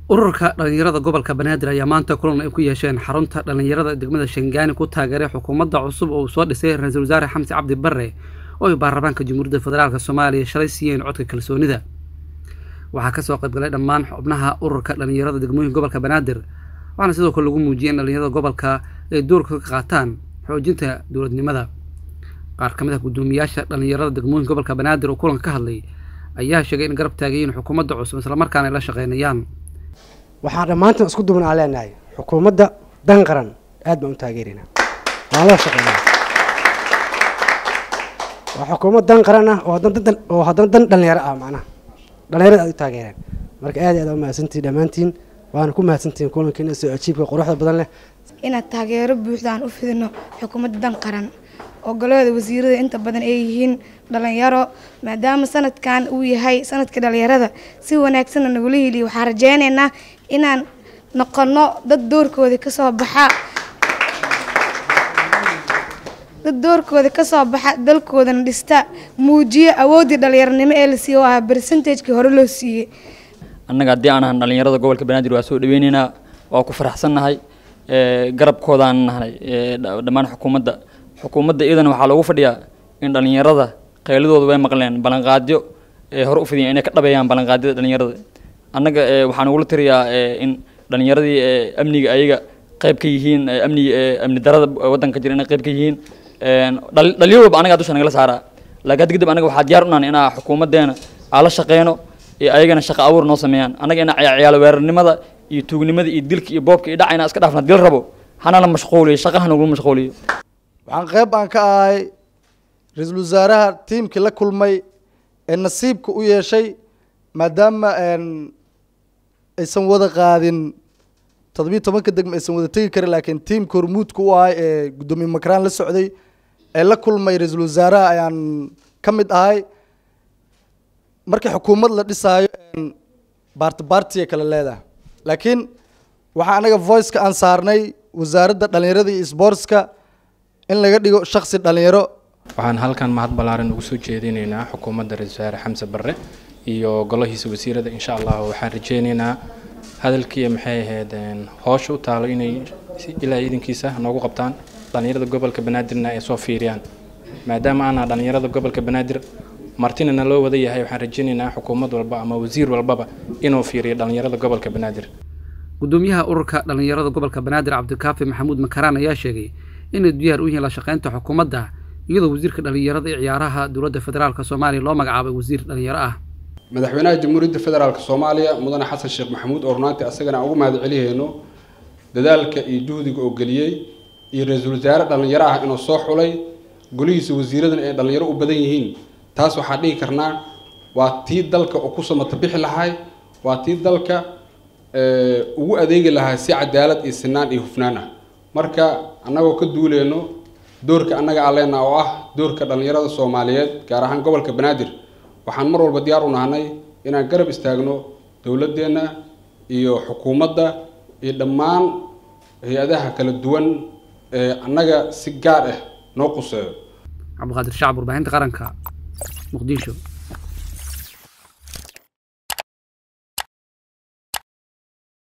ururka dhallinyarada gobolka banaadir ayaa maanta kulan ay ku yeesheen xarunta dhallinyarada degmada shangaani ku taageeray xukuumadda cusub oo uu soo dhisay ra-iisul wasaare xamsi cabdi barre oo ay baarlamaanka jamhuuriyadda federaalk soomaaliya shalay siiyeen codka kalsoonida waxaa kasoo qaybgalay dhammaan xubnaha ururka dhallinyarada degmooyinka gobolka banaadir waxaana sidoo kale lagu muujiyay in dhallinyarada gobolka ay doorka ka qaataan xoojinta dowladnimada qaar ka mid ah guddoomiyaasha dhallinyarada degmooyinka gobolka banaadir oo kulanka ka hadlay ayaa sheegay in garab taagayiin xukuumadda cusub islamarkaana ay la shaqeynayaan waxaan dhammaantan isku duban aan leenahay xukuumadda dan qaran aad baan u taageeraynaa waan la shaqeynaa waa xukuumad dan qaran ah oo haddana dan oo haddana dan dhalinyaro ah macnaha dhalinyarada aad u taageereen marka aad iyo aad u mahadsantihin dhammaantiin waana ku mahadsantihiin kulankiina soo ajiibka quruxda badan leh inaad taageero buuxda aan u fidino xukuumadda dan qaran oo golada wasiirada inta badan ay yihiin dhalinyaro maadaama sanadkan uu yahay sanadka dhalinyarada si wanaagsanna nagula heliyo waxaan rajeyneynaa inaan noqono dad doorkooda kasoo baxa dad doorkooda kasoo baxa dalkoodana dhista muujiyo awooddii dhalinyaronimo ee la siiye oo ah bersentajkii hore loo siiyey annaga haddii aan ahan dhalinyarada gobolka banaadir waa soo dhaweyneynaa waa ku faraxsannahay garabkoodaan nahnay dhammaan xukuumadda xukuumadda iyadana waxaa loogu fadhiyaa in dhalinyarada qayladooda way maqleen ballanqaadyo ee hore u fidiyeen inay ka dhabeeyaan ballanqaadyada dhalinyarada annaga waxaan ugula tiriyaa in dhalinyaradii amniga ayaga qayb ka yihiin amniga amni darada waddanka jira inay qayb ka yihiin dhalinyar walba anagaa dusha nagala saaraa laakiin hadda kadib anaga waxaa diyaar u nahan inaa xukuumaddeena aan la shaqeyno iyo ayagana shaqo abuur noo sameeyaan annaga ina ciyaalo weerarnimada iyo tuugnimada iyo dilka iyo boobka iyo dhaca inaa iska dhaafna dil rabo hanala mashquuliyo shaqaha nagula mashquuliyo waxaan qayb aan ka ahay ra-iisul wasaaraha tiimkii la kulmay ee nasiibka u yeeshay maadaama aysan wada qaadin toddobiyi tobanka degma aysan wada tegi karin laakiin tiimka hormuudka u ahay ee guddoomiye makraan la socday ee la kulmay ra-iisul wasaaraha ayaan ka mid ahay markii xukuumad la dhisaayo baarti baartiya kale leedahay laakiin waxaa anaga voiceka aan saarnay wasaaradda dhalinyarada iyo sboortska in laga dhigo shaksi dhalinyaro waxaan halkan mahad ballaaran ugu soo jeedinaynaa xukuumadda ra-isul wasaare xamse barre iyo golahiisa wasiirada insha allah waxaan rajeynaynaa hadalkii maxay ahayd hoosha u taalo inay ilaa idinkiisa noogu qabtaan dhalinyarada gobolka banaadirna ay soo fiiriyaan maadaama aanaa dhalinyarada gobolka banaadir martinana loo wada yahay waxaan rajeynaynaa xukuumad walba ama wasiir walbaba inuu fiiriyo dhalinyarada gobolka banaadir guddoomiyaha ururka dhallinyarada gobolka banaadir cabdikaafi maxamuud makaraan ayaa sheegay inay diyaar u yihiin la shaqeynta xukuumadda iyadoo wasiirka dhallinyarada iyo ciyaaraha dowladda federaalk soomaaliya loo magacaabay wasiir dhallinyaro ah madaxweynaha jamhuuriyadda federaalk soomaaliya mudane xasan sheekh maxamuud oo runaantii asagana aan ugu mahad celihayno dadaalka iyo juhdiga oo geliyey iyo ra-iisul wasaare dhallinyaro ah inuu soo xulay golihiisa wasiiradan ay dhallinyaro u badan yihiin taas waxaan dhihi karnaa waa tii dalka oo ku samata bixi lahay waa tii dalka ugu adeegi lahaa si cadaalad iyo sinaan iyo hufnaan ah marka annagoo ka duuleyno doorka annaga aan leenaha oo ah doorka dhallinyarada soomaaliyeed gaar ahaan gobolka banaadir waxaan mar walba diyaar u nahnay inaan garab istaagno dowladdeenna iyo xukuumadda iyo dhammaan hay-adaha kala duwan ee annaga si gaar ah noo quseeyo cabdiqaadir shacab warbaahinta qaranka muqdisho